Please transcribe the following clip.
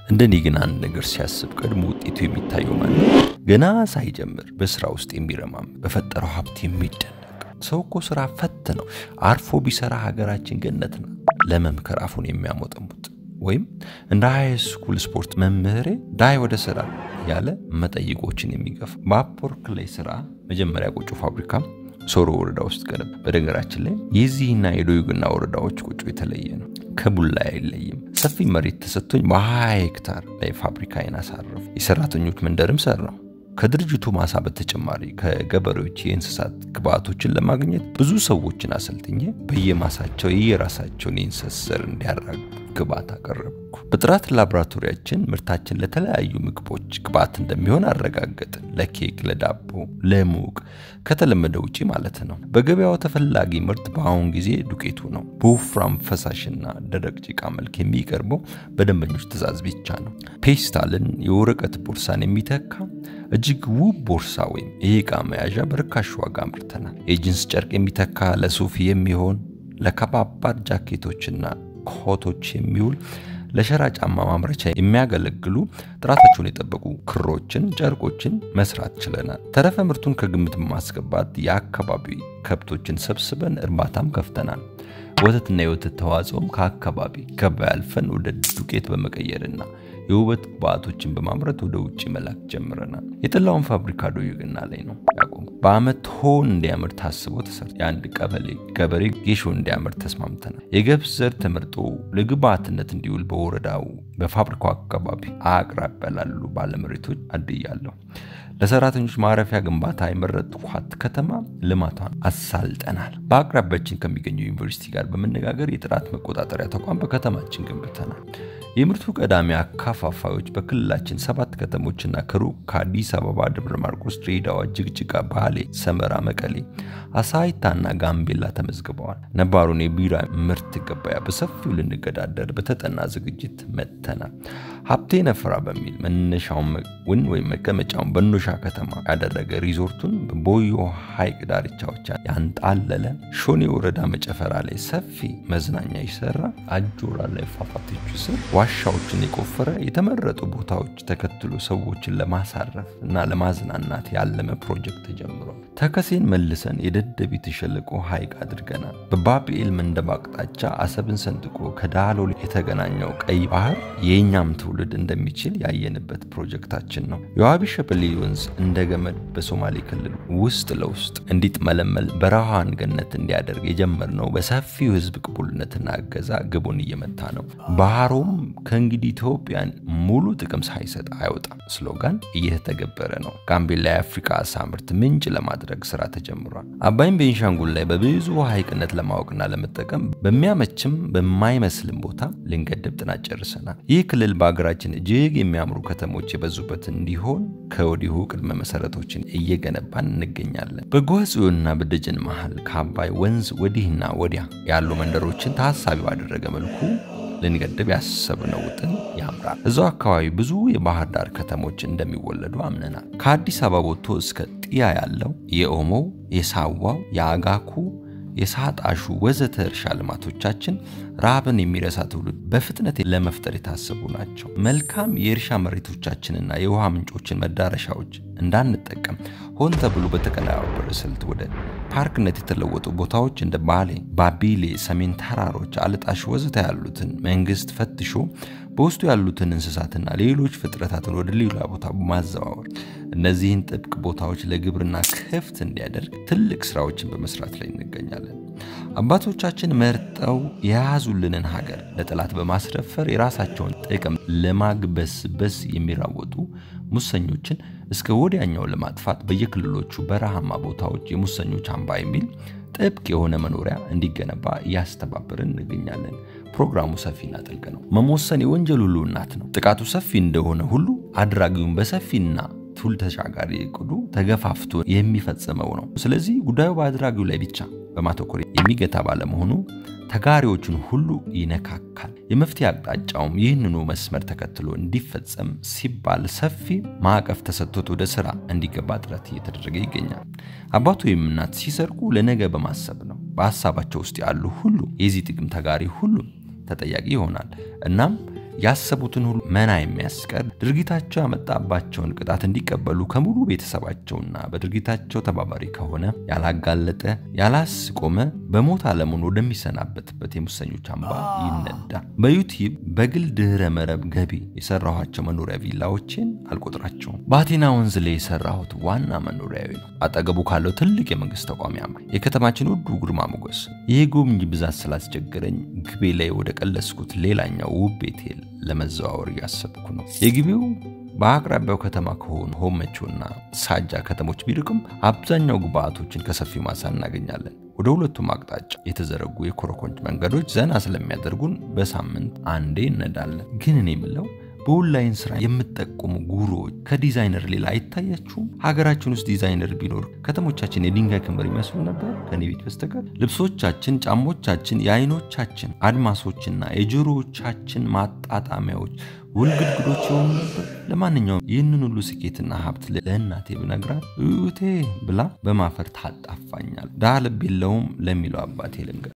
እንደኔ ግን አንድ ነገር ሲያስብ ቀድሞ ውጤቱ የሚታየው ማለት ገና ሳይጀምር በስራ ውስጥ የሚረማም በፈጠረው ሀብት የሚደነቅ ሰው እኮ ስራ ፈት ነው። አርፎ ቢሰራ ሀገራችን ገነት ነው። ለመምከር አፉን የሚያሞጠሙጥ ወይም እንደ ሃይ ስኩል ስፖርት መምህሬ ዳይ ወደ ስራ ያለ መጠይቆችን የሚገፋ በአፕወርክ ላይ ስራ መጀመሪያ ቆጮ ፋብሪካ ሶሮ ወረዳ ውስጥ ገነባ። በነገራችን ላይ የዚህና የዶዩግና ወረዳዎች ቆጮ የተለየ ነው። ከቡላ አይለይም። ሰፊ መሬት ተሰጥቶኝ በ20 ሄክታር ላይ ፋብሪካዬን አሳረፉ። የሰራተኞች መንደርም ሰራው። ከድርጅቱ ማሳ በተጨማሪ ከገበሬዎች የእንስሳት ግብዓቶችን ለማግኘት ብዙ ሰዎችን አሰልጥኜ በየማሳቸው የየራሳቸውን የእንስሳት ዘር እንዲያራግቡ ግብዓት አቀረብኩ። በጥራት ላቦራቶሪያችን ምርታችን ለተለያዩ ምግቦች ግብዓት እንደሚሆን አረጋገጥን። ለኬክ፣ ለዳቦ፣ ለሙቅ ከተለመደ ውጪ ማለት ነው። በገበያው ተፈላጊ ምርት በአሁን ጊዜ ዱቄቱ ነው። በወፍራም ፈሳሽና ደረቅ ጭቃ መልክ የሚቀርበው በደንበኞች ትዕዛዝ ብቻ ነው። ፔስታልን፣ የወረቀት ቦርሳን የሚተካ እጅግ ውብ ቦርሳ ወይም የዕቃ መያዣ በርካሽ ዋጋ አምርተናል። የጂንስ ጨርቅ የሚተካ ለሱፍ የሚሆን ለከባባድ ጃኬቶችና ኮቶች የሚውል ለሸራ ጫማ ማምረቻ የሚያገለግሉ ጥራታቸውን የጠበቁ ክሮችን፣ ጨርቆችን መስራት ችለናል። ተረፈ ምርቱን ከግምት በማስገባት የአካባቢ ከብቶችን ሰብስበን እርባታም ከፍተናል። ወተትና የወተት ተዋጽኦም ከአካባቢ ገበያ አልፈን ወደ ዱቄት በመቀየርና የውበት ግብዓቶችን በማምረት ወደ ውጭ መላክ ጀምረናል። የጠላውን ፋብሪካ ዶዩግና ላይ ነው ያቆም። በአመት ሆን እንዲያምር ታስቦ ተሰርቶ የአንድ ቀበሌ ገበሬ ጌሾ እንዲያምር ተስማምተናል። የገብስ ዘር ተመርጦ ለግብዓትነት እንዲውል በወረዳው በፋብሪካው አካባቢ አቅራቢያ ላሉ ባለመሬቶች አድያለሁ። ለሰራተኞች ማረፊያ ግንባታ የመረጥኳት ከተማ ልማቷን አሳልጠናል። በአቅራቢያችን ከሚገኘው ዩኒቨርሲቲ ጋር በመነጋገር የጥራት መቆጣጠሪያ ተቋም በከተማችን ገንብተናል። የምርቱ ቀዳሚ አካፋፋዮች በክልላችን ሰባት ከተሞችና ከሩቅ ከአዲስ አበባ፣ ደብረ ማርቆስ፣ ድሬዳዋ፣ ጅግጅጋ፣ ባሌ፣ ሰመራ፣ መቀሌ፣ አሳይታና ጋምቤላ ተመዝግበዋል። ነባሩን የቢራ ምርት ገበያ በሰፊው ልንገዳደር በተጠና ዝግጅት መጥተናል። ሀብቴ ነፈራ በሚል መነሻውን ውን ወይም መቀመጫውን በኖሻ ከተማ ያደረገ ሪዞርቱን በቦዮ ሐይቅ ዳርቻዎች ያንጣለለ ሾኔ ወረዳ መጨፈራ ላይ ሰፊ መዝናኛ ይሰራ አጆራ ላይ ፏፏቴዎቹ ስር ዋሻዎችን የቆፈረ የተመረጡ ቦታዎች ተከትሎ ሰዎችን ለማሳረፍ እና ለማዝናናት ያለመ ፕሮጀክት ተጀምሯል። ተከሴን መልሰን የደደቢት ሸለቆ ሐይቅ አድርገናል። በባቢኤል መንደብ አቅጣጫ አሰብን ሰንጥቆ ከዳሎል የተገናኘው ቀይ ባህር የእኛም ትውልድ እንደሚችል ያየንበት ፕሮጀክታችን ነው። የዋቢ ሸበሌ ወንዝ እንደ ገመድ በሶማሌ ክልል ውስጥ ለውስጥ እንዲጥመለመል በረሃን ገነት እንዲያደርግ የጀመርነው በሰፊው ሕዝብ ቅቡልነትና እገዛ ግቡን እየመታ ነው። ባህሩም ከእንግዲህ ኢትዮጵያን ሙሉ ጥቅም ሳይሰጥ አይወጣም ስሎጋን እየተተገበረ ነው። ጋምቤላ የአፍሪካ አሳ ምርት ምንጭ ለማድረግ ስራ ተጀምሯል። አባይም ቤንሻንጉል ላይ በብዙ ሐይቅነት ለማወቅና ለመጠቀም በሚያመችም በማይመስልም ቦታ ልንገድብ ጥናት ጨርሰናል። ይህ ክልል በሀገራችን እጅግ የሚያምሩ ከተሞች የበዙበት እንዲሆን ከወዲሁ ቅድመ መሰረቶችን እየገነባን እንገኛለን። በጎጽዮንና በደጀን መሃል ከአባይ ወንዝ ወዲህና ወዲያ ያሉ መንደሮችን ታሳቢ ባደረገ መልኩ ልንገድብ ያሰብነው ውጥን ያምራል። እዛው አካባቢ ብዙ የባህር ዳር ከተሞች እንደሚወለዱ አምነናል። ከአዲስ አበባ ወጥቶ እስከ ጢያ ያለው የኦሞው፣ የሳዋው፣ የአጋኩ፣ የሳጣሹ ወዘተ እርሻ ልማቶቻችን ረሃብን የሚረሳ ትውልድ በፍጥነት ለመፍጠር የታሰቡ ናቸው። መልካም የእርሻ መሬቶቻችንና የውሃ ምንጮችን መዳረሻዎች እንዳንጠቀም ሆን ተብሎ በተቀነባበረ ስልት ወደ ፓርክነት የተለወጡ ቦታዎች እንደ ባሌ፣ ባቢሌ፣ ሰሜን ተራሮች፣ አልጣሽ ወዘተ ያሉትን መንግስት ፈትሾ በውስጡ ያሉትን እንስሳትና ሌሎች ፍጥረታትን ወደ ሌላ ቦታ በማዘዋወር እነዚህን ጥብቅ ቦታዎች ለግብርና ክፍት እንዲያደርግ ትልቅ ስራዎችን በመስራት ላይ እንገኛለን። አባቶቻችን መርጠው የያዙልንን ሀገር ለጠላት በማስረፈር የራሳቸውን ጥቅም ለማግበስበስ የሚራወጡ ሙሰኞችን እስከ ወዲያኛው ለማጥፋት በየክልሎቹ በረሃማ ቦታዎች የሙሰኞች አምባ የሚል ጥብቅ የሆነ መኖሪያ እንዲገነባ እያስተባበርን እንገኛለን። ፕሮግራሙ ሰፊና ጥልቅ ነው። መሞሰን የወንጀል ሁሉ እናት ነው። ጥቃቱ ሰፊ እንደሆነ ሁሉ አድራጊውን በሰፊና ቱል ተሻጋሪ እቅዱ ተገፋፍቶ የሚፈጽመው ነው። ስለዚህ ጉዳዩ በአድራጊው ላይ ብቻ በማተኮር የሚገታ ባለመሆኑ ተጋሪዎቹን ሁሉ ይነካካል። የመፍትሄ አቅጣጫውም ይህንኑ መስመር ተከትሎ እንዲፈጸም ሲባል ሰፊ ማዕቀፍ ተሰጥቶት ወደ ስራ እንዲገባ ጥረት እየተደረገ ይገኛል። አባት ወይም እናት ሲሰርቁ ለነገ በማሰብ ነው። በሀሳባቸው ውስጥ ያሉ ሁሉ የዚህ ጥቅም ተጋሪ ሁሉ ተጠያቂ ይሆናል። እናም ያሰቡትን ሁሉ መና የሚያስቀር ድርጊታቸው ያመጣባቸውን ቅጣት እንዲቀበሉ ከሙሉ ቤተሰባቸውና በድርጊታቸው ተባባሪ ከሆነ ያላጋለጠ ያላስቆመ በሞት ዓለሙን ወደሚሰናበትበት የሙሰኞች አምባ ይነዳ። በዩቲዩብ በግል ድህረ መረብ ገቢ የሰራኋቸው መኖሪያ ቪላዎችን አልቆጥራቸውም። በአቴና ወንዝ ላይ የሰራሁት ዋና መኖሪያዊ ነው። አጠገቡ ካለው ትልቅ የመንግስት ተቋም ያምራል። የከተማችን ውዱ ግርማ ሞገስ። ይህ ጎብኝ ብዛት ስላስቸገረኝ ግቤ ላይ ወደ ቀለስኩት ሌላኛው ውብ ቤቴል ለመዘዋወር እያሰብኩ ነው። የግቤው በአቅራቢያው ከተማ ከሆኑ ሆመቾና ሳጃ ከተሞች ቢርቅም አብዛኛው ግብአቶችን ከሰፊው ማሳ እናገኛለን። ወደ ሁለቱም አቅጣጫ የተዘረጉ የኮረኮንች መንገዶች ዘና ስለሚያደርጉን በሳምንት አንዴ እነዳለን። ግን እኔ የምለው በኦንላይን ስራ የምጠቁሙ ጉሮዎች ከዲዛይነር ሌላ አይታያችሁም? ሀገራችን ውስጥ ዲዛይነር ቢኖር ከተሞቻችን የድንጋይ ክምር ይመስሉ ነበር ከኔ ቤት በስተቀር። ልብሶቻችን፣ ጫሞቻችን የአይኖቻችን አድማሶችና የጆሮዎቻችን ማጣጣሚያዎች ውልግድግዶች የሆኑ ነበር። ለማንኛውም ይህንን ሁሉ ስኬትና ሀብት ለእናቴ ብነግራት እቴ ብላ በማፈር ታጣፋኛል። ድሃ ልብ የለውም ለሚለው አባቴ ልንገር